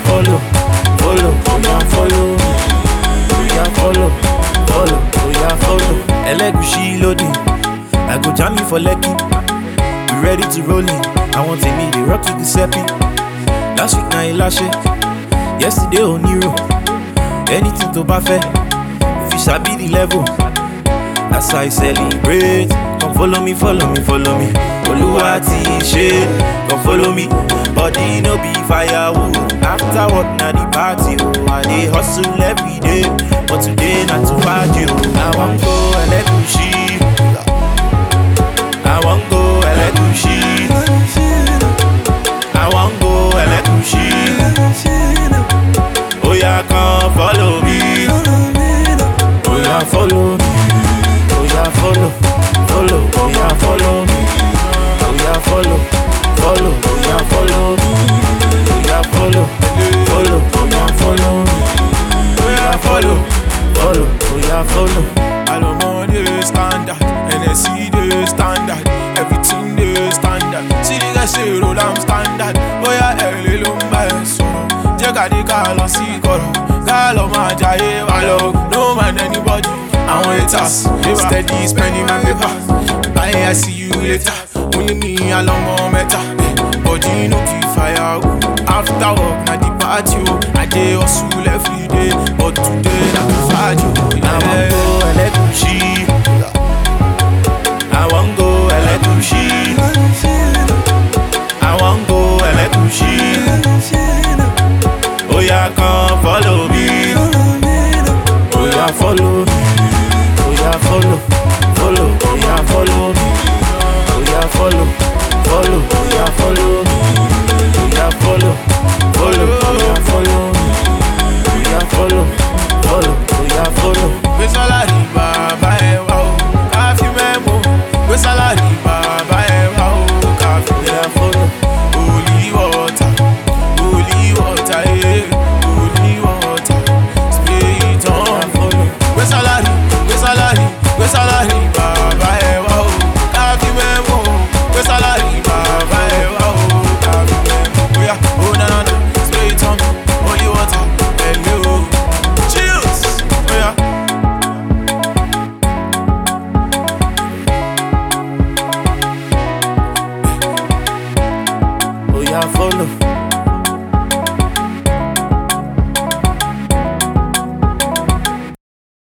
follow, follow, oh yeah, follow me. Oh yeah, follow, follow, oh yeah, follow. Elegushi loading, I go jam you for Lekki. We ready to roll in. I want to meet the rock to Giuseppe. Last week na Ilashe, yesterday Oniro. Anything to buffet, if you sabi the level. That's how I celebrate. Come follow me, follow me, follow me. Oluwa ti ṣe, come follow me. Body no be firewood. After work na the party o. I dey hustle every day, but today na to party o. I wan go Elegushi. I wan go Elegushi. I wan go Elegushi. Oya come follow me. Oya follow me. Oya follow, follow, oya follow me. Oya follow, follow, oya follow me. Oya follow, follow, oya follow me. Oya follow, follow, oya follow. Alomo dey standard, NSC dey standard, everything dey standard. See the guy say roll am standard, bóyá ẹ̀rẹ̀ ló ń bá ẹ sọ̀rọ̀. Jẹ́ ká dé ká lọ sí kọ̀rọ̀, ká lọ máa jayé wa lọ. No mind anybody, àwọn haters steady spending my paper. Bye, I see you later. Only me alọ́mọ mẹ́ta, body no be firewood. After work na the party o, I dey hustle every day, but today na to fajo. I wan go Elegushi. I wan go Elegushi. I wan go Elegushi. Oya come follow me. Oya follow me. Oya follow, follow, oya follow me. Oya follow, follow, oya follow me. Oya follow, follow, oya follow me. Oya follow, follow, oya follow. gbé sálárì bàbá ẹ wá o ká fi mẹ́mọ́ gbé sálárì bàbá ẹ wá o ká fi Oya follow, holy water holy water eh holy water spray it oya on. follow. gbé sálárì gbé sálárì gbé sálárì bàbá ẹ wá o ká fi mẹ́mọ́ gbé sálárì bàbá ẹ wá o ká fi mẹ́mọ́ bóyá ó dáná náà spray it on holy water ẹ̀lẹ́ o chills bóyá. Oya follow,